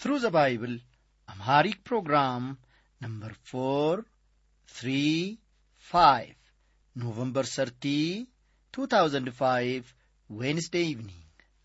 Through the Bible, Amharic program number 435, November 30, 2005, Wednesday evening.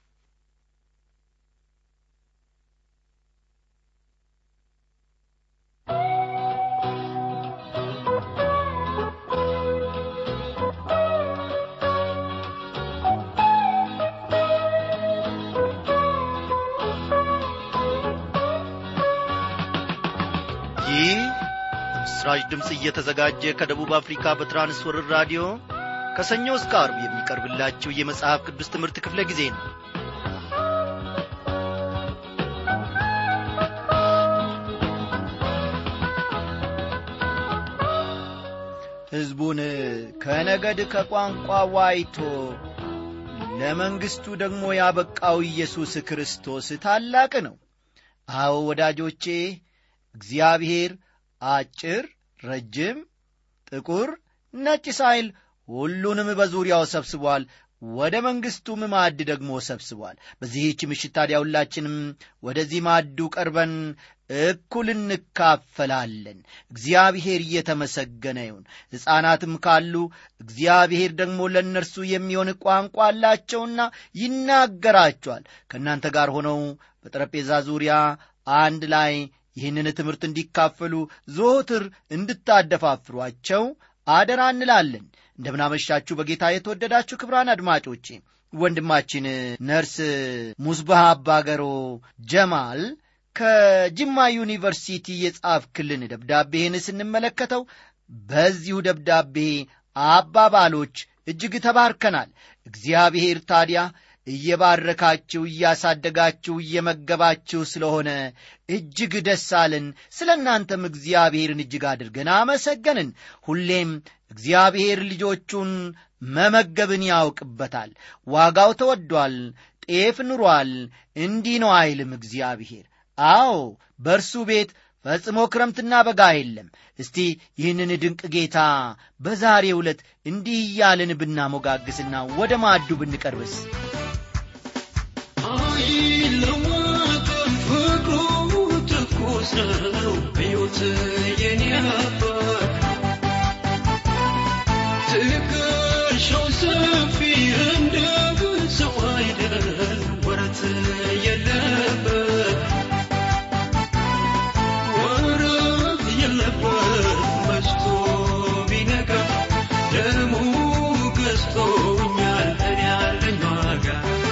ይህ በምስራች ድምፅ እየተዘጋጀ ከደቡብ አፍሪካ በትራንስወርር ራዲዮ ከሰኞ እስከ አርብ የሚቀርብላችሁ የመጽሐፍ ቅዱስ ትምህርት ክፍለ ጊዜ ነው ሕዝቡን ከነገድ ከቋንቋ ዋይቶ ለመንግሥቱ ደግሞ ያበቃው ኢየሱስ ክርስቶስ ታላቅ ነው አዎ ወዳጆቼ እግዚአብሔር አጭር ረጅም ጥቁር ነጭ ሳይል ሁሉንም በዙሪያው ሰብስቧል ወደ መንግሥቱም ማዕድ ደግሞ ሰብስቧል በዚህች ምሽት ታዲያ ሁላችንም ወደዚህ ማዕዱ ቀርበን እኩል እንካፈላለን እግዚአብሔር እየተመሰገነ ይሁን ሕፃናትም ካሉ እግዚአብሔር ደግሞ ለእነርሱ የሚሆን ቋንቋ አላቸውና ይናገራቸዋል ከእናንተ ጋር ሆነው በጠረጴዛ ዙሪያ አንድ ላይ ይህንን ትምህርት እንዲካፈሉ ዘወትር እንድታደፋፍሯቸው አደራ እንላለን እንደምናመሻችሁ በጌታ የተወደዳችሁ ክብራን አድማጮቼ ወንድማችን ነርስ ሙስባህ አባገሮ ጀማል ከጅማ ዩኒቨርሲቲ የጻፍክልን ደብዳቤህን ስንመለከተው በዚሁ ደብዳቤ አባባሎች እጅግ ተባርከናል እግዚአብሔር ታዲያ እየባረካችሁ እያሳደጋችሁ እየመገባችሁ ስለሆነ እጅግ ደስ አለን ስለ እናንተም እግዚአብሔርን እጅግ አድርገን አመሰገንን ሁሌም እግዚአብሔር ልጆቹን መመገብን ያውቅበታል ዋጋው ተወዷል ጤፍ ኑሯል እንዲህ ነው አይልም እግዚአብሔር አዎ በእርሱ ቤት ፈጽሞ ክረምትና በጋ የለም እስቲ ይህንን ድንቅ ጌታ በዛሬ ዕለት እንዲህ እያልን ብናሞጋግስና ወደ ማዕዱ ብንቀርብስ አይለወጥም ፍቅሩ ትኩስ ነው ሕይወት የኔ አባት ትከሻው ሰፊ እንደ ሰው አይደል ወረት የለበት ወረት የለበት መሽቶ ቢነጋ ደሙ ገዝቶኛል እኔ ያለኝ ዋጋ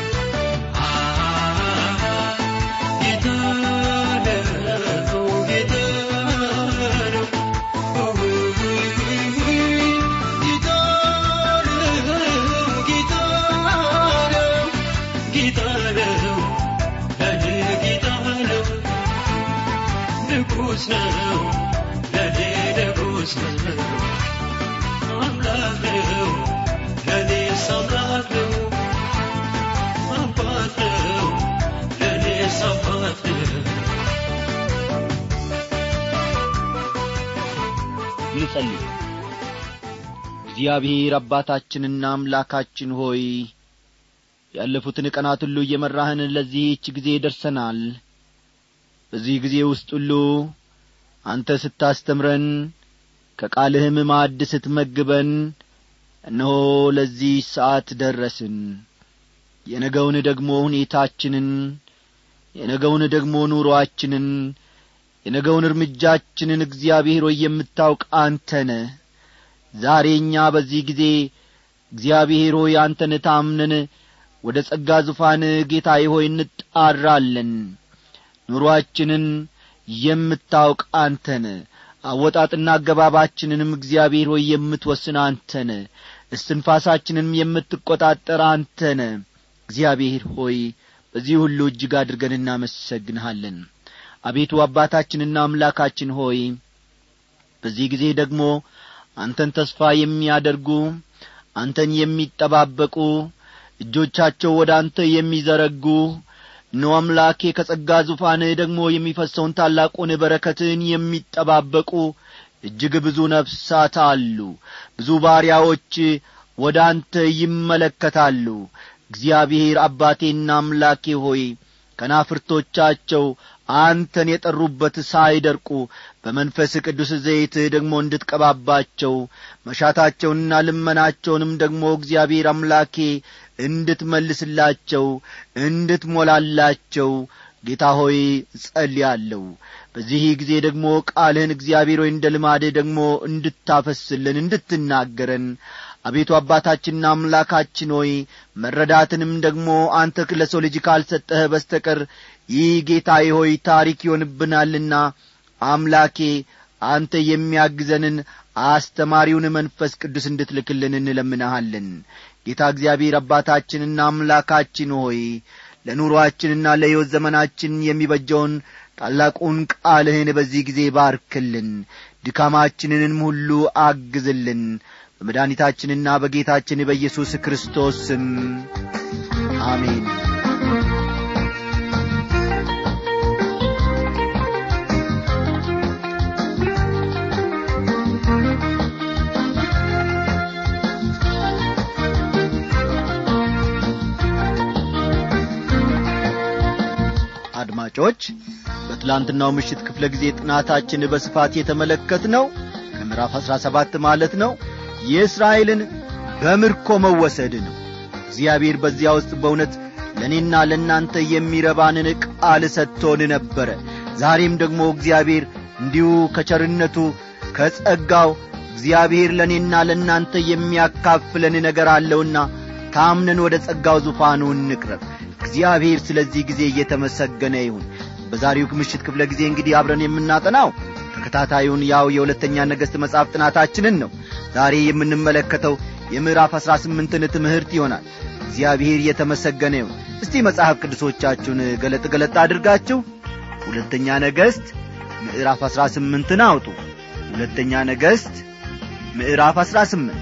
ነው ለኔ ንጉሥ ነው አምላክ ነው ለኔስ አምላክ ነው አባት ነው ለኔስ አባት ነው እንጸልይ እግዚአብሔር አባታችንና አምላካችን ሆይ ያለፉትን ቀናት ሁሉ እየመራህን ለዚህች ጊዜ ደርሰናል በዚህ ጊዜ ውስጥ ሁሉ አንተ ስታስተምረን ከቃልህም ማዕድ ስትመግበን እነሆ ለዚህ ሰዓት ደረስን የነገውን ደግሞ ሁኔታችንን የነገውን ደግሞ ኑሮአችንን የነገውን እርምጃችንን እግዚአብሔር ሆይ የምታውቅ አንተነ ዛሬ እኛ በዚህ ጊዜ እግዚአብሔር ሆይ አንተን ታምነን ወደ ጸጋ ዙፋን ጌታዬ ሆይ እንጣራለን ኑሮአችንን የምታውቅ አንተን አወጣጥና አገባባችንንም እግዚአብሔር ሆይ የምትወስን አንተነ እስትንፋሳችንንም የምትቈጣጠር አንተነ እግዚአብሔር ሆይ በዚህ ሁሉ እጅግ አድርገን እናመሰግንሃለን አቤቱ አባታችንና አምላካችን ሆይ በዚህ ጊዜ ደግሞ አንተን ተስፋ የሚያደርጉ አንተን የሚጠባበቁ እጆቻቸው ወደ አንተ የሚዘረጉ እነሆ አምላኬ ከጸጋ ዙፋንህ ደግሞ የሚፈሰውን ታላቁን በረከትን የሚጠባበቁ እጅግ ብዙ ነፍሳት አሉ ብዙ ባሪያዎች ወደ አንተ ይመለከታሉ እግዚአብሔር አባቴና አምላኬ ሆይ ከናፍርቶቻቸው አንተን የጠሩበት ሳይደርቁ በመንፈስ ቅዱስ ዘይትህ ደግሞ እንድትቀባባቸው መሻታቸውንና ልመናቸውንም ደግሞ እግዚአብሔር አምላኬ እንድትመልስላቸው እንድትሞላላቸው ጌታ ሆይ ጸልያለሁ በዚህ ጊዜ ደግሞ ቃልህን እግዚአብሔር ሆይ እንደ ልማድህ ደግሞ እንድታፈስልን እንድትናገረን አቤቱ አባታችንና አምላካችን ሆይ መረዳትንም ደግሞ አንተ ለሰው ልጅ ካልሰጠህ በስተቀር ይህ ጌታዬ ሆይ ታሪክ ይሆንብናልና አምላኬ አንተ የሚያግዘንን አስተማሪውን መንፈስ ቅዱስ እንድትልክልን እንለምንሃለን ጌታ እግዚአብሔር አባታችንና አምላካችን ሆይ ለኑሮአችንና ለሕይወት ዘመናችን የሚበጀውን ታላቁን ቃልህን በዚህ ጊዜ ባርክልን ድካማችንንም ሁሉ አግዝልን በመድኃኒታችንና በጌታችን በኢየሱስ ክርስቶስ ስም አሜን አድማጮች በትላንትናው ምሽት ክፍለ ጊዜ ጥናታችን በስፋት የተመለከት ነው ከምዕራፍ አሥራ ሰባት ማለት ነው የእስራኤልን በምርኮ መወሰድ ነው እግዚአብሔር በዚያ ውስጥ በእውነት ለእኔና ለእናንተ የሚረባንን ቃል ሰጥቶን ነበረ ዛሬም ደግሞ እግዚአብሔር እንዲሁ ከቸርነቱ ከጸጋው እግዚአብሔር ለእኔና ለእናንተ የሚያካፍለን ነገር አለውና ታምነን ወደ ጸጋው ዙፋኑ እንቅረብ እግዚአብሔር ስለዚህ ጊዜ እየተመሰገነ ይሁን በዛሬው ምሽት ክፍለ ጊዜ እንግዲህ አብረን የምናጠናው ተከታታዩን ያው የሁለተኛ ነገሥት መጽሐፍ ጥናታችንን ነው ዛሬ የምንመለከተው የምዕራፍ አሥራ ስምንትን ትምህርት ይሆናል እግዚአብሔር እየተመሰገነ ይሁን እስቲ መጽሐፍ ቅዱሶቻችሁን ገለጥ ገለጥ አድርጋችሁ ሁለተኛ ነገሥት ምዕራፍ አሥራ ስምንትን አውጡ ሁለተኛ ነገሥት ምዕራፍ አሥራ ስምንት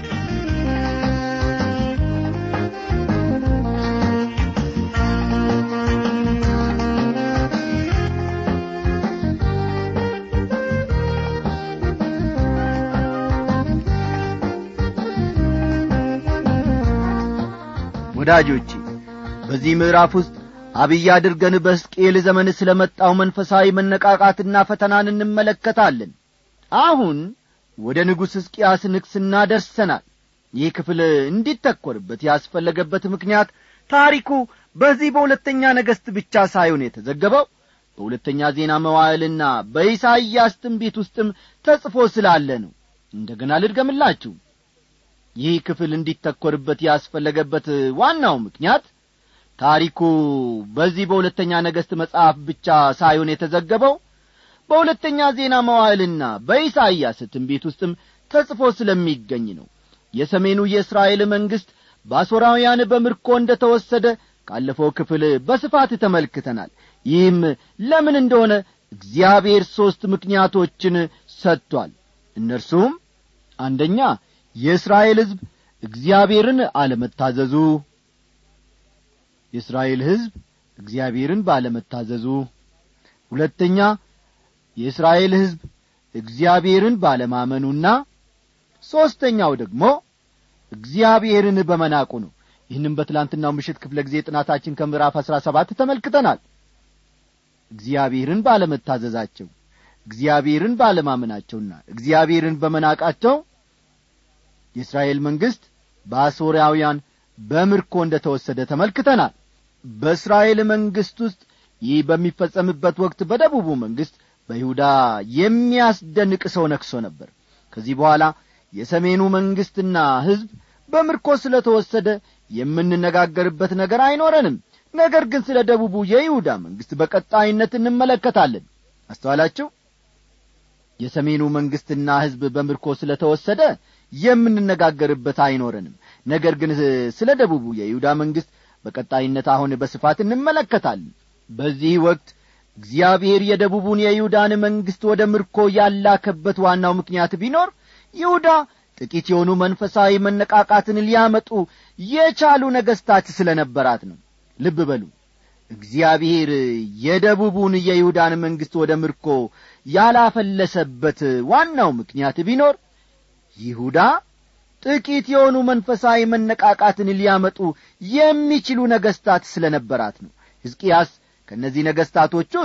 ወዳጆቼ በዚህ ምዕራፍ ውስጥ አብይ አድርገን በሕዝቅኤል ዘመን ስለ መጣው መንፈሳዊ መነቃቃትና ፈተናን እንመለከታለን አሁን ወደ ንጉሥ ሕዝቅያስ ንግሥና ደርሰናል ይህ ክፍል እንዲተኰርበት ያስፈለገበት ምክንያት ታሪኩ በዚህ በሁለተኛ ነገሥት ብቻ ሳይሆን የተዘገበው በሁለተኛ ዜና መዋዕልና በኢሳይያስ ትንቢት ውስጥም ተጽፎ ስላለ ነው እንደ ገና ልድገምላችሁ ይህ ክፍል እንዲተኰርበት ያስፈለገበት ዋናው ምክንያት ታሪኩ በዚህ በሁለተኛ ነገሥት መጽሐፍ ብቻ ሳይሆን የተዘገበው በሁለተኛ ዜና መዋዕልና በኢሳይያስ ትንቢት ውስጥም ተጽፎ ስለሚገኝ ነው የሰሜኑ የእስራኤል መንግሥት በአሦራውያን በምርኮ እንደ ተወሰደ ካለፈው ክፍል በስፋት ተመልክተናል ይህም ለምን እንደሆነ እግዚአብሔር ሦስት ምክንያቶችን ሰጥቷል እነርሱም አንደኛ የእስራኤል ሕዝብ እግዚአብሔርን አለመታዘዙ የእስራኤል ሕዝብ እግዚአብሔርን ባለመታዘዙ ሁለተኛ የእስራኤል ሕዝብ እግዚአብሔርን ባለማመኑና ሦስተኛው ደግሞ እግዚአብሔርን በመናቁ ነው ይህንም በትላንትናው ምሽት ክፍለ ጊዜ ጥናታችን ከምዕራፍ አሥራ ሰባት ተመልክተናል እግዚአብሔርን ባለመታዘዛቸው እግዚአብሔርን ባለማመናቸውና እግዚአብሔርን በመናቃቸው የእስራኤል መንግሥት በአሦራውያን በምርኮ እንደ ተወሰደ ተመልክተናል በእስራኤል መንግሥት ውስጥ ይህ በሚፈጸምበት ወቅት በደቡቡ መንግሥት በይሁዳ የሚያስደንቅ ሰው ነክሶ ነበር ከዚህ በኋላ የሰሜኑ መንግሥትና ሕዝብ በምርኮ ስለ ተወሰደ የምንነጋገርበት ነገር አይኖረንም ነገር ግን ስለ ደቡቡ የይሁዳ መንግሥት በቀጣይነት እንመለከታለን አስተዋላችሁ የሰሜኑ መንግሥትና ሕዝብ በምርኮ ስለ ተወሰደ የምንነጋገርበት አይኖረንም ነገር ግን ስለ ደቡቡ የይሁዳ መንግሥት በቀጣይነት አሁን በስፋት እንመለከታለን በዚህ ወቅት እግዚአብሔር የደቡቡን የይሁዳን መንግሥት ወደ ምርኮ ያላከበት ዋናው ምክንያት ቢኖር ይሁዳ ጥቂት የሆኑ መንፈሳዊ መነቃቃትን ሊያመጡ የቻሉ ነገሥታት ስለ ነበራት ነው ልብ በሉ እግዚአብሔር የደቡቡን የይሁዳን መንግሥት ወደ ምርኮ ያላፈለሰበት ዋናው ምክንያት ቢኖር ይሁዳ ጥቂት የሆኑ መንፈሳዊ መነቃቃትን ሊያመጡ የሚችሉ ነገሥታት ስለ ነበራት ነው ሕዝቅያስ ከእነዚህ ነገሥታቶች ውስጥ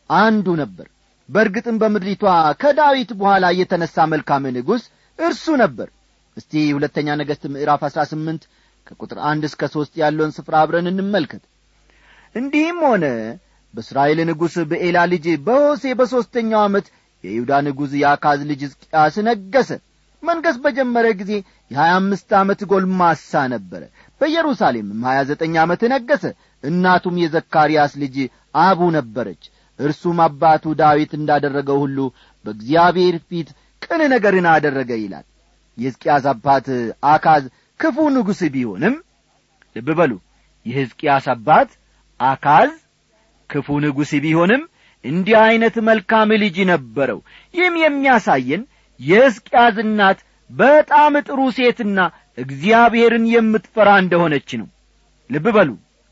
አንዱ ነበር በእርግጥም በምድሪቷ ከዳዊት በኋላ የተነሣ መልካም ንጉሥ እርሱ ነበር እስቲ ሁለተኛ ነገሥት ምዕራፍ አሥራ ስምንት ከቁጥር አንድ እስከ ሦስት ያለውን ስፍራ አብረን እንመልከት እንዲህም ሆነ በእስራኤል ንጉሥ በኤላ ልጅ በሆሴ በሦስተኛው ዓመት የይሁዳ ንጉሥ የአካዝ ልጅ ሕዝቅያስ ነገሠ መንገሥ በጀመረ ጊዜ የሀያ አምስት ዓመት ጎልማሳ ነበረ በኢየሩሳሌምም ሀያ ዘጠኝ ዓመት ነገሠ እናቱም የዘካርያስ ልጅ አቡ ነበረች እርሱም አባቱ ዳዊት እንዳደረገው ሁሉ በእግዚአብሔር ፊት ቅን ነገርን አደረገ ይላል የሕዝቅያስ አባት አካዝ ክፉ ንጉሥ ቢሆንም ልብ በሉ የሕዝቅያስ አባት አካዝ ክፉ ንጉሥ ቢሆንም እንዲህ ዐይነት መልካም ልጅ ነበረው ይህም የሚያሳየን የሕዝቅያስ እናት በጣም ጥሩ ሴትና እግዚአብሔርን የምትፈራ እንደሆነች ነው ልብ በሉ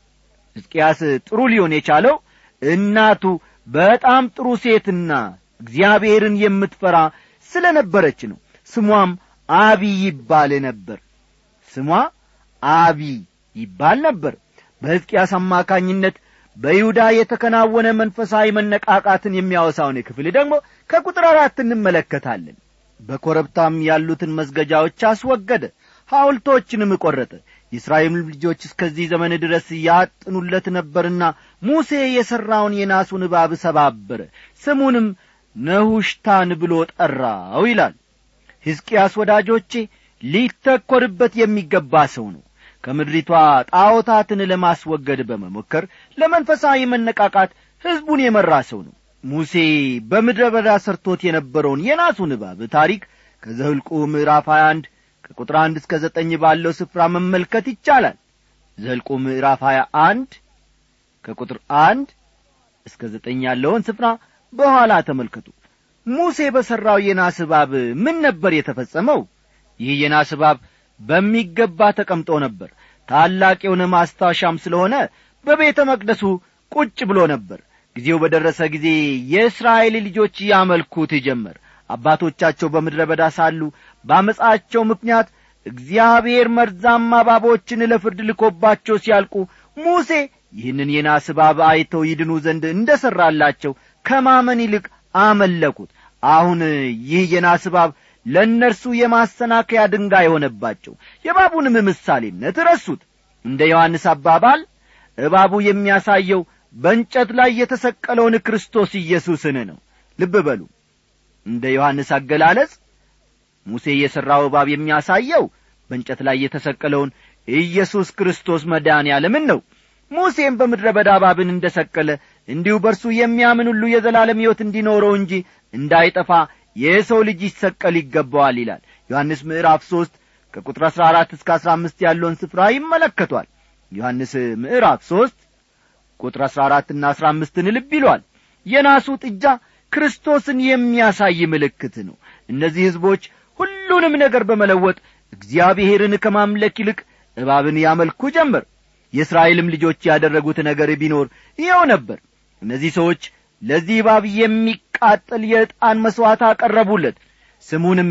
ሕዝቅያስ ጥሩ ሊሆን የቻለው እናቱ በጣም ጥሩ ሴትና እግዚአብሔርን የምትፈራ ስለ ነበረች ነው ስሟም አቢ ይባል ነበር ስሟ አቢ ይባል ነበር በሕዝቅያስ አማካኝነት በይሁዳ የተከናወነ መንፈሳዊ መነቃቃትን የሚያወሳውን ክፍል ደግሞ ከቁጥር አራት እንመለከታለን በኮረብታም ያሉትን መስገጃዎች አስወገደ ሐውልቶችንም ቈረጠ የእስራኤል ልጆች እስከዚህ ዘመን ድረስ ያጥኑለት ነበርና ሙሴ የሠራውን የናሱን እባብ ሰባበረ ስሙንም ነሁሽታን ብሎ ጠራው ይላል ሕዝቅያስ ወዳጆቼ ሊተኰርበት የሚገባ ሰው ነው ከምድሪቷ ጣዖታትን ለማስወገድ በመሞከር ለመንፈሳዊ መነቃቃት ሕዝቡን የመራ ሰው ነው ሙሴ በምድረ በዳ ሰርቶት የነበረውን የናሱን እባብ ታሪክ ከዘህልቁ ምዕራፍ 21 ከቁጥር አንድ እስከ ዘጠኝ ባለው ስፍራ መመልከት ይቻላል ዘልቁ ምዕራፍ 21 ከቁጥር አንድ እስከ ዘጠኝ ያለውን ስፍራ በኋላ ተመልከቱ ሙሴ በሠራው የናስ እባብ ምን ነበር የተፈጸመው ይህ የናስ እባብ በሚገባ ተቀምጦ ነበር ታላቅ የሆነ ማስታወሻም ስለሆነ በቤተ መቅደሱ ቁጭ ብሎ ነበር ጊዜው በደረሰ ጊዜ የእስራኤል ልጆች ያመልኩት ጀመር አባቶቻቸው በምድረ በዳ ሳሉ በአመፃቸው ምክንያት እግዚአብሔር መርዛማ እባቦችን ለፍርድ ልኮባቸው ሲያልቁ ሙሴ ይህንን የናስ እባብ አይተው ይድኑ ዘንድ እንደ ሠራላቸው ከማመን ይልቅ አመለኩት አሁን ይህ የናስ እባብ ለእነርሱ የማሰናከያ ድንጋይ ሆነባቸው የእባቡንም ምሳሌነት ረሱት እንደ ዮሐንስ አባባል እባቡ የሚያሳየው በእንጨት ላይ የተሰቀለውን ክርስቶስ ኢየሱስን ነው ልብ በሉ እንደ ዮሐንስ አገላለጽ ሙሴ የሠራው እባብ የሚያሳየው በእንጨት ላይ የተሰቀለውን ኢየሱስ ክርስቶስ መድኃኔ ዓለምን ነው ሙሴም በምድረ በዳ እባብን እንደ ሰቀለ እንዲሁ በርሱ የሚያምን ሁሉ የዘላለም ሕይወት እንዲኖረው እንጂ እንዳይጠፋ የሰው ልጅ ይሰቀል ይገባዋል ይላል ዮሐንስ ምዕራፍ ሦስት ከቁጥር አሥራ አራት እስከ አሥራ አምስት ያለውን ስፍራ ይመለከቷል ዮሐንስ ምዕራፍ ሦስት ቁጥር አሥራ አራትና አሥራ አምስትን ልብ ይሏል የናሱ ጥጃ ክርስቶስን የሚያሳይ ምልክት ነው እነዚህ ሕዝቦች ሁሉንም ነገር በመለወጥ እግዚአብሔርን ከማምለክ ይልቅ እባብን ያመልኩ ጀመር የእስራኤልም ልጆች ያደረጉት ነገር ቢኖር ይኸው ነበር እነዚህ ሰዎች ለዚህ እባብ የሚቃጠል የዕጣን መሥዋዕት አቀረቡለት ስሙንም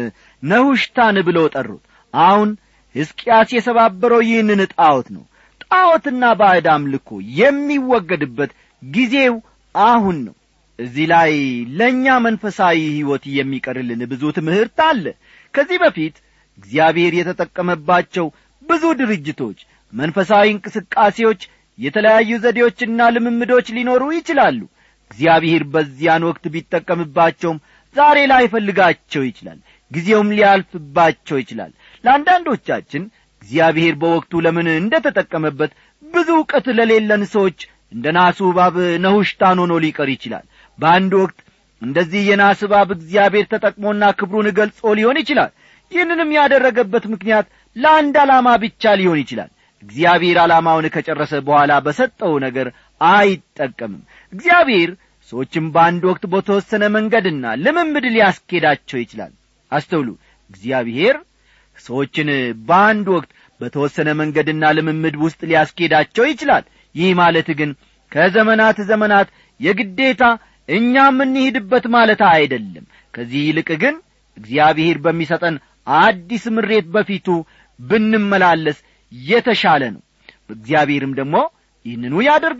ነሁሽታን ብሎ ጠሩት አሁን ሕዝቅያስ የሰባበረው ይህንን ጣዖት ነው ጣዖትና ባዕድ አምልኮ የሚወገድበት ጊዜው አሁን ነው እዚህ ላይ ለእኛ መንፈሳዊ ሕይወት የሚቀርልን ብዙ ትምህርት አለ ከዚህ በፊት እግዚአብሔር የተጠቀመባቸው ብዙ ድርጅቶች መንፈሳዊ እንቅስቃሴዎች የተለያዩ ዘዴዎችና ልምምዶች ሊኖሩ ይችላሉ እግዚአብሔር በዚያን ወቅት ቢጠቀምባቸውም ዛሬ ላይፈልጋቸው ይችላል ጊዜውም ሊያልፍባቸው ይችላል ለአንዳንዶቻችን እግዚአብሔር በወቅቱ ለምን እንደ ተጠቀመበት ብዙ ዕውቀት ለሌለን ሰዎች እንደ ናሱ እባብ ነሁሽታን ሆኖ ሊቀር ይችላል በአንድ ወቅት እንደዚህ የናስ እባብ እግዚአብሔር ተጠቅሞና ክብሩን ገልጾ ሊሆን ይችላል ይህንንም ያደረገበት ምክንያት ለአንድ ዓላማ ብቻ ሊሆን ይችላል እግዚአብሔር ዓላማውን ከጨረሰ በኋላ በሰጠው ነገር አይጠቀምም እግዚአብሔር ሰዎችም በአንድ ወቅት በተወሰነ መንገድና ልምምድ ሊያስኬዳቸው ይችላል አስተውሉ እግዚአብሔር ሰዎችን በአንድ ወቅት በተወሰነ መንገድና ልምምድ ውስጥ ሊያስኬዳቸው ይችላል ይህ ማለት ግን ከዘመናት ዘመናት የግዴታ እኛ የምንሄድበት ማለት አይደለም ከዚህ ይልቅ ግን እግዚአብሔር በሚሰጠን አዲስ ምሬት በፊቱ ብንመላለስ የተሻለ ነው እግዚአብሔርም ደግሞ ይህንኑ ያደርገዋል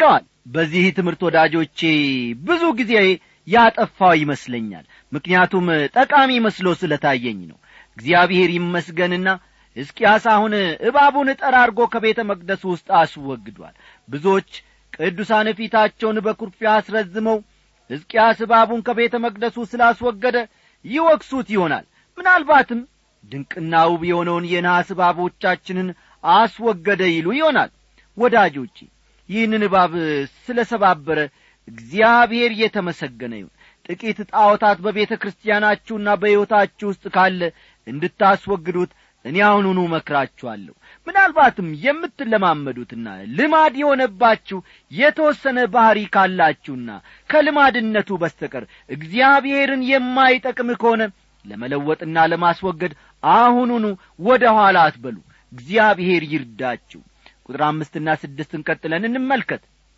በዚህ ትምህርት ወዳጆቼ ብዙ ጊዜ ያጠፋው ይመስለኛል ምክንያቱም ጠቃሚ መስሎ ስለታየኝ ነው እግዚአብሔር ይመስገንና ሕዝቅያስ አሁን እባቡን ጠራርጎ ከቤተ መቅደሱ ውስጥ አስወግዷል ብዙዎች ቅዱሳን ፊታቸውን በኩርፊያ አስረዝመው ሕዝቅያስ እባቡን ከቤተ መቅደሱ ስላስወገደ ይወቅሱት ይሆናል ምናልባትም ድንቅና ውብ የሆነውን የነሐስ እባቦቻችንን አስወገደ ይሉ ይሆናል ወዳጆቼ ይህንን እባብ ስለ ሰባበረ እግዚአብሔር የተመሰገነ ይሁን ጥቂት ጣዖታት በቤተ ክርስቲያናችሁና በሕይወታችሁ ውስጥ ካለ እንድታስወግዱት እኔ አሁኑኑ መክራችኋለሁ ምናልባትም የምትለማመዱትና ልማድ የሆነባችሁ የተወሰነ ባሕሪ ካላችሁና ከልማድነቱ በስተቀር እግዚአብሔርን የማይጠቅም ከሆነ ለመለወጥና ለማስወገድ አሁኑኑ ወደ ኋላ አትበሉ እግዚአብሔር ይርዳችሁ ቁጥር አምስትና ስድስትን ቀጥለን እንመልከት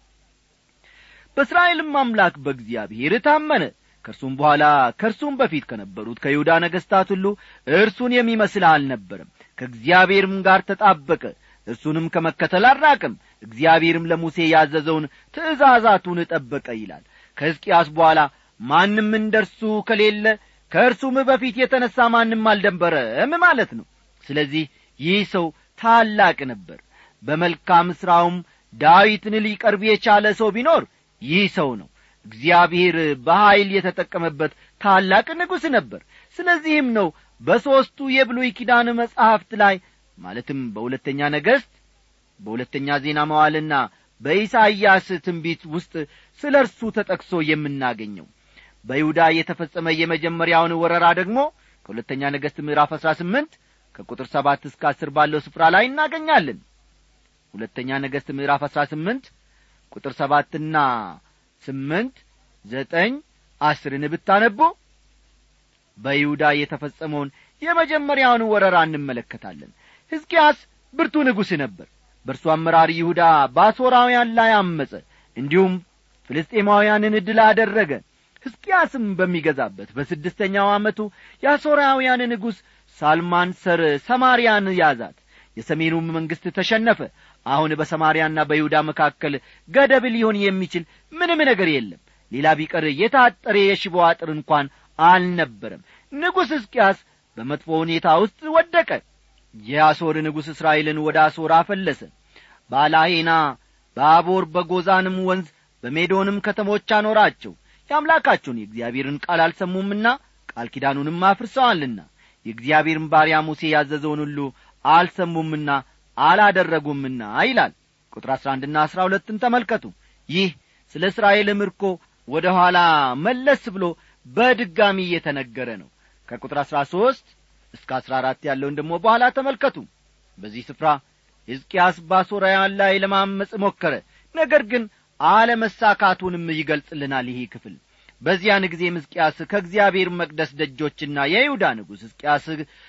በእስራኤልም አምላክ በእግዚአብሔር ታመነ ከእርሱም በኋላ ከእርሱም በፊት ከነበሩት ከይሁዳ ነገሥታት ሁሉ እርሱን የሚመስል አልነበረም ከእግዚአብሔርም ጋር ተጣበቀ እርሱንም ከመከተል አራቅም እግዚአብሔርም ለሙሴ ያዘዘውን ትእዛዛቱን ጠበቀ ይላል ከሕዝቅያስ በኋላ ማንም እንደ እርሱ ከሌለ ከእርሱም በፊት የተነሣ ማንም አልደንበረም ማለት ነው ስለዚህ ይህ ሰው ታላቅ ነበር በመልካም ሥራውም ዳዊትን ሊቀርብ የቻለ ሰው ቢኖር ይህ ሰው ነው እግዚአብሔር በኀይል የተጠቀመበት ታላቅ ንጉሥ ነበር ስለዚህም ነው በሦስቱ የብሉይ ኪዳን መጻሕፍት ላይ ማለትም በሁለተኛ ነገሥት በሁለተኛ ዜና መዋልና በኢሳይያስ ትንቢት ውስጥ ስለ እርሱ ተጠቅሶ የምናገኘው በይሁዳ የተፈጸመ የመጀመሪያውን ወረራ ደግሞ ከሁለተኛ ነገሥት ምዕራፍ አሥራ ስምንት ከቁጥር ሰባት እስከ አስር ባለው ስፍራ ላይ እናገኛለን ሁለተኛ ነገሥት ምዕራፍ አሥራ ስምንት ቁጥር ሰባትና ስምንት ዘጠኝ አስርን ብታነቡ በይሁዳ የተፈጸመውን የመጀመሪያውን ወረራ እንመለከታለን ሕዝቅያስ ብርቱ ንጉሥ ነበር በእርሱ አመራር ይሁዳ በአሦራውያን ላይ አመፀ እንዲሁም ፍልስጤማውያንን ድል አደረገ ሕዝቅያስም በሚገዛበት በስድስተኛው ዓመቱ የአሦራውያን ንጉሥ ሳልማንሰር ሰማርያን ያዛት የሰሜኑም መንግሥት ተሸነፈ አሁን በሰማርያና በይሁዳ መካከል ገደብ ሊሆን የሚችል ምንም ነገር የለም ሌላ ቢቀር የታጠረ የሽቦ አጥር እንኳን አልነበረም ንጉሥ ሕዝቅያስ በመጥፎ ሁኔታ ውስጥ ወደቀ የአሦር ንጉሥ እስራኤልን ወደ አሦር አፈለሰ በአላሄና በአቦር በጎዛንም ወንዝ በሜዶንም ከተሞች አኖራቸው የአምላካቸውን የእግዚአብሔርን ቃል አልሰሙምና ቃል ኪዳኑንም አፍርሰዋልና የእግዚአብሔርን ባሪያ ሙሴ ያዘዘውን ሁሉ አልሰሙምና አላደረጉምና ይላል ቁጥር አሥራ አንድና አሥራ ሁለትን ተመልከቱ ይህ ስለ እስራኤል ምርኮ ወደ ኋላ መለስ ብሎ በድጋሚ እየተነገረ ነው ከቁጥር አሥራ ሦስት እስከ አሥራ አራት ያለውን ደግሞ በኋላ ተመልከቱ በዚህ ስፍራ ሕዝቅያስ በአሦራውያን ላይ ለማመፅ ሞከረ ነገር ግን አለመሳካቱንም ይገልጽልናል ይህ ክፍል በዚያን ጊዜም ሕዝቅያስ ከእግዚአብሔር መቅደስ ደጆችና የይሁዳ ንጉሥ ሕዝቅያስ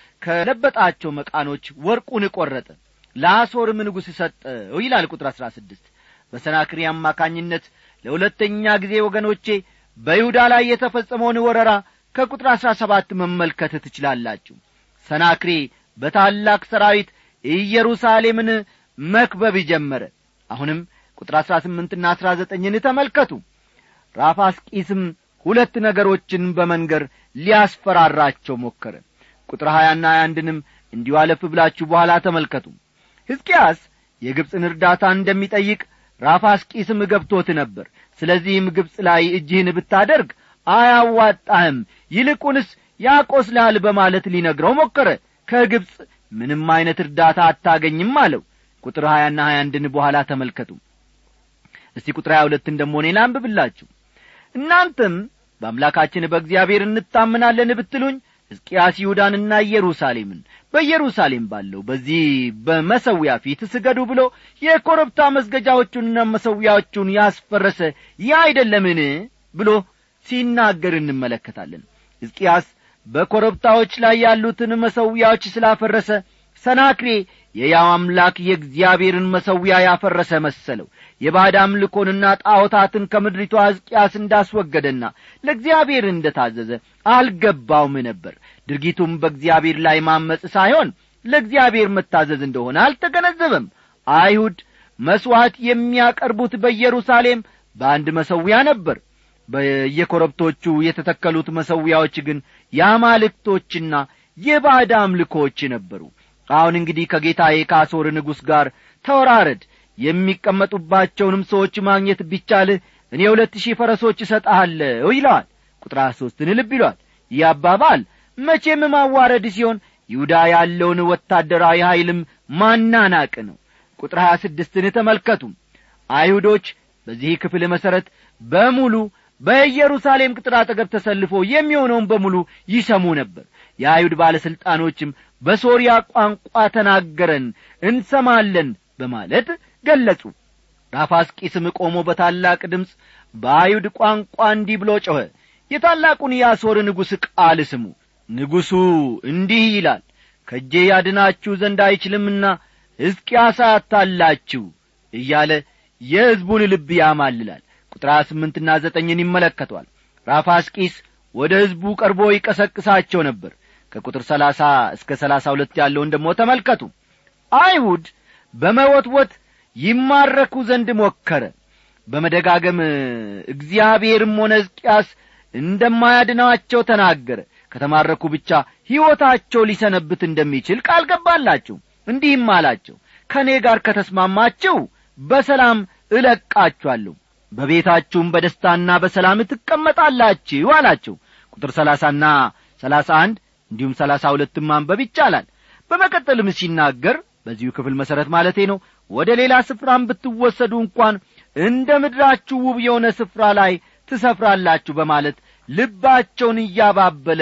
ከለበጣቸው መቃኖች ወርቁን ቈረጠ ለአሦርም ንጉሥ ሰጠው ይላል ቁጥር አሥራ ስድስት በሰናክሪ አማካኝነት ለሁለተኛ ጊዜ ወገኖቼ በይሁዳ ላይ የተፈጸመውን ወረራ ከቁጥር አሥራ ሰባት መመልከት ትችላላችሁ ሰናክሬ በታላቅ ሰራዊት ኢየሩሳሌምን መክበብ ጀመረ አሁንም ቁጥር አሥራ ስምንትና አሥራ ዘጠኝን ተመልከቱ ራፋስቂስም ሁለት ነገሮችን በመንገር ሊያስፈራራቸው ሞከረ ቁጥር ሀያና ሀያ አንድንም እንዲሁ አለፍ ብላችሁ በኋላ ተመልከቱ ሕዝቅያስ የግብፅን እርዳታ እንደሚጠይቅ ራፋስቂስም ገብቶት ነበር ስለዚህም ግብፅ ላይ እጅህን ብታደርግ አያዋጣህም ይልቁንስ ያቆስልሃል በማለት ሊነግረው ሞከረ ከግብፅ ምንም ዐይነት እርዳታ አታገኝም አለው ቁጥር ሀያና ሀያ አንድን በኋላ ተመልከቱ እስቲ ቁጥር ሀያ ሁለትን ደሞ እኔ ላንብብላችሁ እናንተም በአምላካችን በእግዚአብሔር እንታምናለን ብትሉኝ ሕዝቅያስ ይሁዳንና ኢየሩሳሌምን በኢየሩሳሌም ባለው በዚህ በመሰዊያ ፊት ስገዱ ብሎ የኮረብታ መስገጃዎቹንና መሰዊያዎቹን ያስፈረሰ ይህ አይደለምን ብሎ ሲናገር እንመለከታለን ሕዝቅያስ በኮረብታዎች ላይ ያሉትን መሰዊያዎች ስላፈረሰ ሰናክሬ የያው አምላክ የእግዚአብሔርን መሰዊያ ያፈረሰ መሰለው የባዕድ አምልኮንና ጣዖታትን ከምድሪቷ ሕዝቅያስ እንዳስወገደና ለእግዚአብሔር እንደ ታዘዘ አልገባውም ነበር ድርጊቱም በእግዚአብሔር ላይ ማመፅ ሳይሆን ለእግዚአብሔር መታዘዝ እንደሆነ አልተገነዘበም አይሁድ መሥዋዕት የሚያቀርቡት በኢየሩሳሌም በአንድ መሠዊያ ነበር በየኮረብቶቹ የተተከሉት መሠዊያዎች ግን የአማልክቶችና የባዕድ አምልኮች ነበሩ አሁን እንግዲህ ከጌታዬ ከአሦር ንጉሥ ጋር ተወራረድ የሚቀመጡባቸውንም ሰዎች ማግኘት ቢቻልህ እኔ ሁለት ሺህ ፈረሶች እሰጠሃለሁ ይለዋል ቁጥር ሦስትን ልብ ይሏል ይህ አባባል መቼም ማዋረድ ሲሆን ይሁዳ ያለውን ወታደራዊ ኀይልም ማናናቅ ነው ቁጥር ሀያ ስድስትን ተመልከቱ አይሁዶች በዚህ ክፍል መሠረት በሙሉ በኢየሩሳሌም ቅጥር አጠገብ ተሰልፎ የሚሆነውን በሙሉ ይሰሙ ነበር የአይሁድ ባለሥልጣኖችም በሶርያ ቋንቋ ተናገረን እንሰማለን በማለት ገለጹ ራፋስቂስም ቆሞ በታላቅ ድምፅ በአይሁድ ቋንቋ እንዲህ ብሎ ጮኸ የታላቁን የአሦር ንጉሥ ቃል ስሙ ንጉሡ እንዲህ ይላል ከእጄ ያድናችሁ ዘንድ አይችልምና ሕዝቅያስ አታላችሁ እያለ የሕዝቡን ልብ ያማልላል ቁጥር ስምንትና ዘጠኝን ይመለከቷል ራፋስቂስ ወደ ሕዝቡ ቀርቦ ይቀሰቅሳቸው ነበር ከቁጥር ሰላሳ እስከ ሰላሳ ሁለት ያለውን ደሞ ተመልከቱ አይሁድ በመወትወት ይማረኩ ዘንድ ሞከረ በመደጋገም እግዚአብሔርም ሆነ ሕዝቅያስ እንደማያድናቸው ተናገረ ከተማረኩ ብቻ ሕይወታቸው ሊሰነብት እንደሚችል ቃል ገባላቸው እንዲህም አላቸው ከእኔ ጋር ከተስማማችሁ በሰላም እለቃችኋለሁ በቤታችሁም በደስታና በሰላም ትቀመጣላችሁ አላቸው ቁጥር ሰላሳና ሰላሳ አንድ እንዲሁም ሰላሳ ሁለትም ማንበብ ይቻላል በመቀጠልም ሲናገር በዚሁ ክፍል መሠረት ማለቴ ነው ወደ ሌላ ስፍራም ብትወሰዱ እንኳን እንደ ምድራችሁ ውብ የሆነ ስፍራ ላይ ትሰፍራላችሁ በማለት ልባቸውን እያባበለ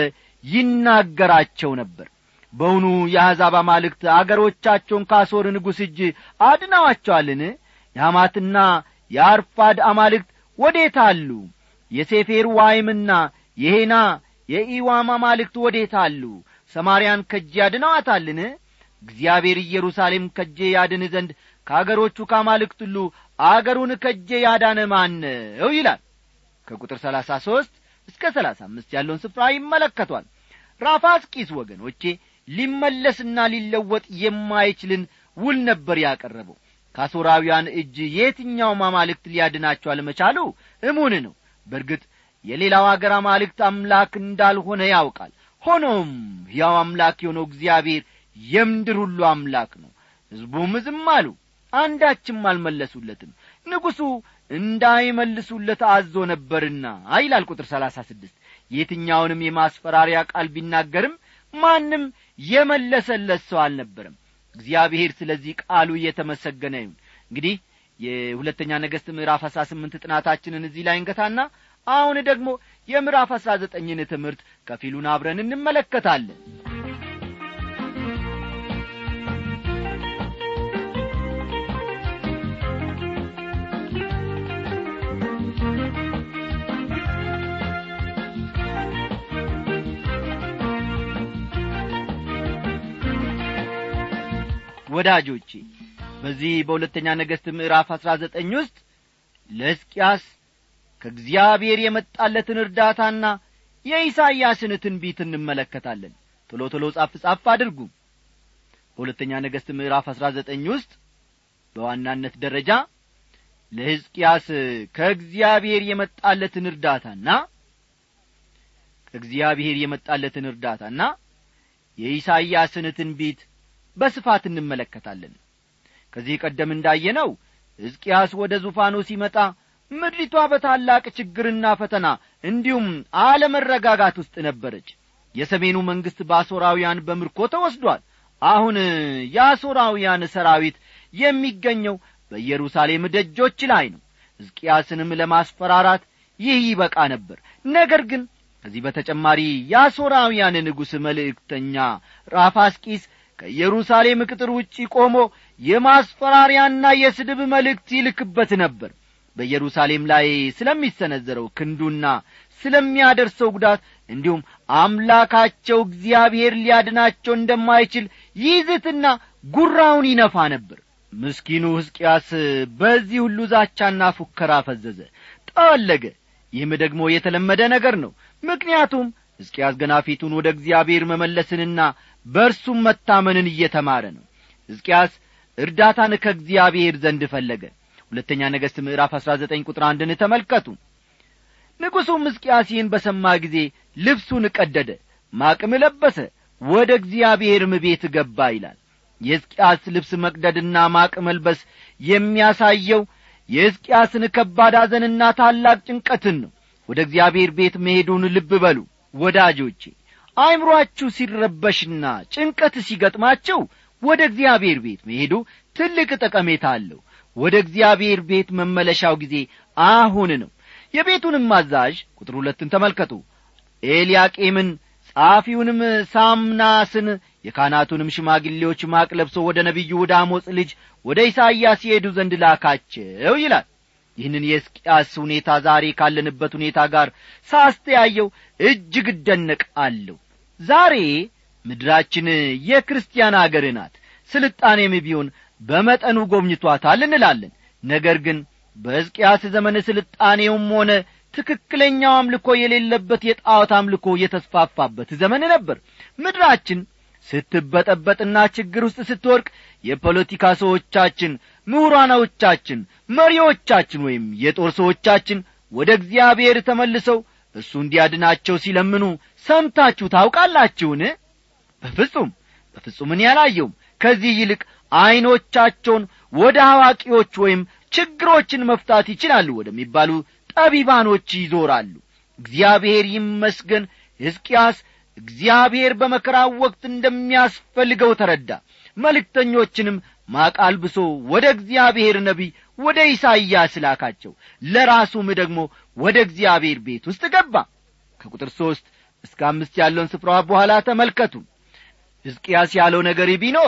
ይናገራቸው ነበር በውኑ የአሕዛብ አማልክት አገሮቻቸውን ካሶር ንጉሥ እጅ አድነዋቸዋልን የሐማትና የአርፋድ አማልክት ወዴት አሉ የሴፌር ዋይምና የሄና የኢዋም አማልክት ወዴት አሉ ሰማርያን ከጄ ያድነዋታልን እግዚአብሔር ኢየሩሳሌም ከጄ ያድን ዘንድ ከአገሮቹ ከአማልክት ሁሉ አገሩን ከጄ ያዳነ ማን ነው ይላል ከቁጥር ሰላሳ ሦስት እስከ ሰላሳ አምስት ያለውን ስፍራ ይመለከቷል ራፋስቂስ ወገኖቼ ሊመለስና ሊለወጥ የማይችልን ውል ነበር ያቀረበው ከአሦራውያን እጅ የትኛውም አማልክት ሊያድናቸው አለመቻሉ እሙን ነው በርግጥ የሌላው አገር አማልክት አምላክ እንዳልሆነ ያውቃል ሆኖም ሕያው አምላክ የሆነው እግዚአብሔር የምድር ሁሉ አምላክ ነው ሕዝቡም ዝም አሉ አንዳችም አልመለሱለትም ንጉሡ እንዳይመልሱለት አዞ ነበርና ይላል ቁጥር ሰላሳ ስድስት የትኛውንም የማስፈራሪያ ቃል ቢናገርም ማንም የመለሰለት ሰው አልነበረም እግዚአብሔር ስለዚህ ቃሉ እየተመሰገነ ይሁን እንግዲህ የሁለተኛ ነገሥት ምዕራፍ አሥራ ስምንት ጥናታችንን እዚህ ላይ እንገታና አሁን ደግሞ የምዕራፍ አሥራ ዘጠኝን ትምህርት ከፊሉን አብረን እንመለከታለን ወዳጆቼ በዚህ በሁለተኛ ነገሥት ምዕራፍ አሥራ ዘጠኝ ውስጥ ለሕዝቅያስ ከእግዚአብሔር የመጣለትን እርዳታና የኢሳይያስን ትንቢት እንመለከታለን ቶሎ ቶሎ ጻፍ ጻፍ አድርጉ በሁለተኛ ነገሥት ምዕራፍ አሥራ ዘጠኝ ውስጥ በዋናነት ደረጃ ለሕዝቅያስ ከእግዚአብሔር የመጣለትን እርዳታና ከእግዚአብሔር የመጣለትን እርዳታና የኢሳይያስን ትንቢት በስፋት እንመለከታለን ከዚህ ቀደም እንዳየነው ሕዝቅያስ ወደ ዙፋኑ ሲመጣ ምድሪቷ በታላቅ ችግርና ፈተና እንዲሁም አለመረጋጋት ውስጥ ነበረች የሰሜኑ መንግሥት በአሦራውያን በምርኮ ተወስዷል አሁን የአሦራውያን ሰራዊት የሚገኘው በኢየሩሳሌም ደጆች ላይ ነው ሕዝቅያስንም ለማስፈራራት ይህ ይበቃ ነበር ነገር ግን ከዚህ በተጨማሪ የአሦራውያን ንጉሥ መልእክተኛ ራፋስቂስ ከኢየሩሳሌም ቅጥር ውጪ ቆሞ የማስፈራሪያና የስድብ መልእክት ይልክበት ነበር በኢየሩሳሌም ላይ ስለሚሰነዘረው ክንዱና ስለሚያደርሰው ጉዳት እንዲሁም አምላካቸው እግዚአብሔር ሊያድናቸው እንደማይችል ይዝትና ጉራውን ይነፋ ነበር ምስኪኑ ሕዝቅያስ በዚህ ሁሉ ዛቻና ፉከራ ፈዘዘ ጠወለገ ይህም ደግሞ የተለመደ ነገር ነው ምክንያቱም ሕዝቅያስ ገና ፊቱን ወደ እግዚአብሔር መመለስንና በእርሱም መታመንን እየተማረ ነው ሕዝቅያስ እርዳታን ከእግዚአብሔር ዘንድ ፈለገ ሁለተኛ ነገሥት ምዕራፍ አሥራ ዘጠኝ ቁጥር አንድን ተመልከቱ ንጉሡም ሕዝቅያስ ይህን በሰማ ጊዜ ልብሱን ቀደደ ማቅም ለበሰ ወደ እግዚአብሔርም ቤት ገባ ይላል የሕዝቅያስ ልብስ መቅደድና ማቅ መልበስ የሚያሳየው የሕዝቅያስን ከባድ ሐዘንና ታላቅ ጭንቀትን ነው ወደ እግዚአብሔር ቤት መሄዱን ልብ በሉ ወዳጆቼ አእምሮአችሁ ሲረበሽና ጭንቀት ሲገጥማቸው ወደ እግዚአብሔር ቤት መሄዱ ትልቅ ጠቀሜታ አለው ወደ እግዚአብሔር ቤት መመለሻው ጊዜ አሁን ነው የቤቱንም አዛዥ ቁጥር ሁለትን ተመልከቱ ኤልያቄምን ጸሐፊውንም ሳምናስን የካህናቱንም ሽማግሌዎች ማቅ ለብሶ ወደ ነቢዩ ወደ አሞጽ ልጅ ወደ ኢሳይያስ ይሄዱ ዘንድ ላካቸው ይላል ይህንን የሕዝቅያስ ሁኔታ ዛሬ ካለንበት ሁኔታ ጋር ሳስተያየው እጅግ እደነቃለሁ ዛሬ ምድራችን የክርስቲያን አገር ናት ስልጣኔም ቢሆን በመጠኑ ጎብኝቷታል እንላለን ነገር ግን በሕዝቅያስ ዘመን ስልጣኔውም ሆነ ትክክለኛው አምልኮ የሌለበት የጣዖት አምልኮ የተስፋፋበት ዘመን ነበር ምድራችን ስትበጠበጥና ችግር ውስጥ ስትወድቅ የፖለቲካ ሰዎቻችን ምሁራኖቻችን መሪዎቻችን ወይም የጦር ሰዎቻችን ወደ እግዚአብሔር ተመልሰው እሱ እንዲያድናቸው ሲለምኑ ሰምታችሁ ታውቃላችሁን በፍጹም በፍጹም እኔ አላየውም ከዚህ ይልቅ ዐይኖቻቸውን ወደ አዋቂዎች ወይም ችግሮችን መፍታት ይችላሉ ወደሚባሉ ጠቢባኖች ይዞራሉ እግዚአብሔር ይመስገን ሕዝቅያስ እግዚአብሔር በመከራው ወቅት እንደሚያስፈልገው ተረዳ መልእክተኞችንም ማቅ አልብሶ ወደ እግዚአብሔር ነቢይ ወደ ኢሳይያስ ላካቸው ለራሱም ደግሞ ወደ እግዚአብሔር ቤት ውስጥ ገባ ከቁጥር ሦስት እስከ አምስት ያለውን ስፍራ በኋላ ተመልከቱ ሕዝቅያስ ያለው ነገር ቢኖር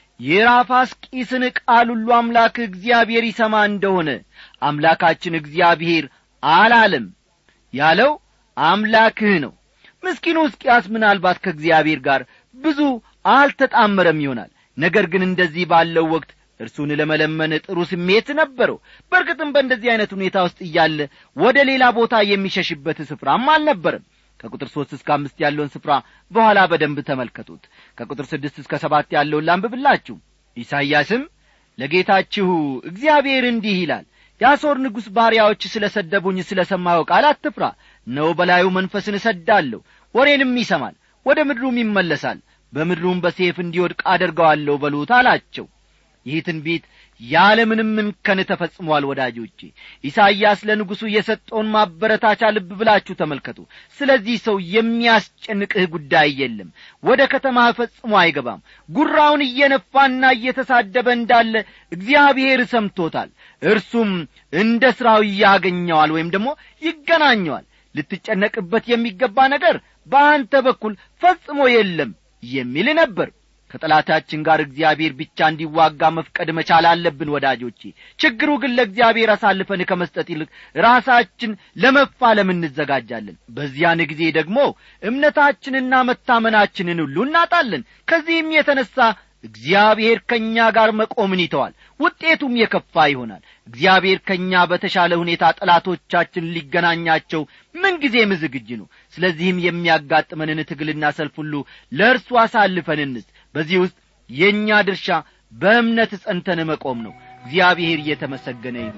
የራፋስቂስን ቃል ሁሉ አምላክ እግዚአብሔር ይሰማ እንደሆነ አምላካችን እግዚአብሔር አላለም ያለው አምላክህ ነው ምስኪኑ ሕዝቅያስ ምናልባት ከእግዚአብሔር ጋር ብዙ አልተጣመረም ይሆናል ነገር ግን እንደዚህ ባለው ወቅት እርሱን ለመለመን ጥሩ ስሜት ነበረው በእርግጥም በእንደዚህ ዐይነት ሁኔታ ውስጥ እያለ ወደ ሌላ ቦታ የሚሸሽበት ስፍራም አልነበረም ከቁጥር ሦስት እስከ አምስት ያለውን ስፍራ በኋላ በደንብ ተመልከቱት ከቁጥር ስድስት እስከ ሰባት ያለውን ላንብብላችሁ ኢሳይያስም ለጌታችሁ እግዚአብሔር እንዲህ ይላል የአሦር ንጉሥ ባሪያዎች ስለ ሰደቡኝ ስለ ሰማኸው ቃል አትፍራ ነው በላዩ መንፈስን እሰዳለሁ ወሬንም ይሰማል ወደ ምድሩም ይመለሳል በምድሩም በሴፍ እንዲወድቅ አደርገዋለሁ በሉት አላቸው ይህ ትንቢት ያለምንም እንከን ተፈጽሟል ወዳጆቼ ኢሳይያስ ለንጉሡ የሰጠውን ማበረታቻ ልብ ብላችሁ ተመልከቱ ስለዚህ ሰው የሚያስጨንቅህ ጉዳይ የለም ወደ ከተማህ ፈጽሞ አይገባም ጉራውን እየነፋና እየተሳደበ እንዳለ እግዚአብሔር ሰምቶታል እርሱም እንደ ሥራው ያገኘዋል ወይም ደግሞ ይገናኘዋል ልትጨነቅበት የሚገባ ነገር በአንተ በኩል ፈጽሞ የለም የሚል ነበር ከጠላታችን ጋር እግዚአብሔር ብቻ እንዲዋጋ መፍቀድ መቻል አለብን ወዳጆቼ ችግሩ ግን ለእግዚአብሔር አሳልፈን ከመስጠት ይልቅ ራሳችን ለመፋለም እንዘጋጃለን በዚያን ጊዜ ደግሞ እምነታችንና መታመናችንን ሁሉ እናጣለን ከዚህም የተነሣ እግዚአብሔር ከእኛ ጋር መቆምን ይተዋል ውጤቱም የከፋ ይሆናል እግዚአብሔር ከእኛ በተሻለ ሁኔታ ጠላቶቻችን ሊገናኛቸው ምንጊዜም ዝግጅ ነው ስለዚህም የሚያጋጥመንን ትግልና ሰልፍ ሁሉ ለእርሱ አሳልፈን እንስጥ በዚህ ውስጥ የእኛ ድርሻ በእምነት ጸንተን መቆም ነው እግዚአብሔር እየተመሰገነ ይሁን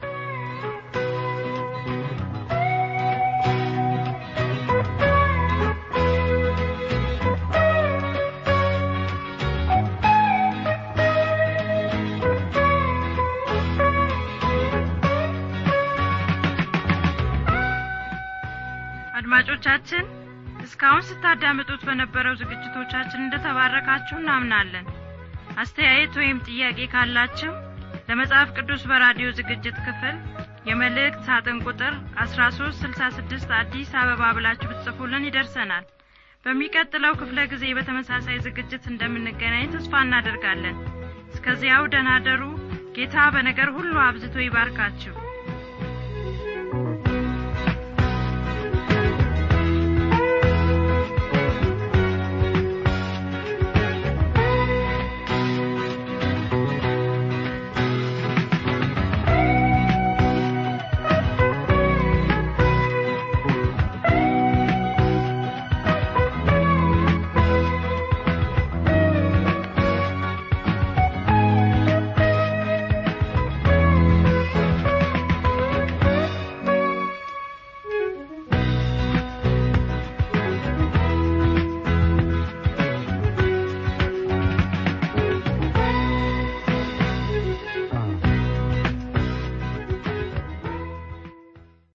አድማጮቻችን እስካሁን ስታዳምጡት በነበረው ዝግጅቶቻችን እንደተባረካችሁ እናምናለን አስተያየት ወይም ጥያቄ ካላችሁ ለመጽሐፍ ቅዱስ በራዲዮ ዝግጅት ክፍል የመልእክት ሳጥን ቁጥር 1366 አዲስ አበባ ብላችሁ ብትጽፉልን ይደርሰናል በሚቀጥለው ክፍለ ጊዜ በተመሳሳይ ዝግጅት እንደምንገናኝ ተስፋ እናደርጋለን እስከዚያው ደናደሩ ጌታ በነገር ሁሉ አብዝቶ ይባርካችሁ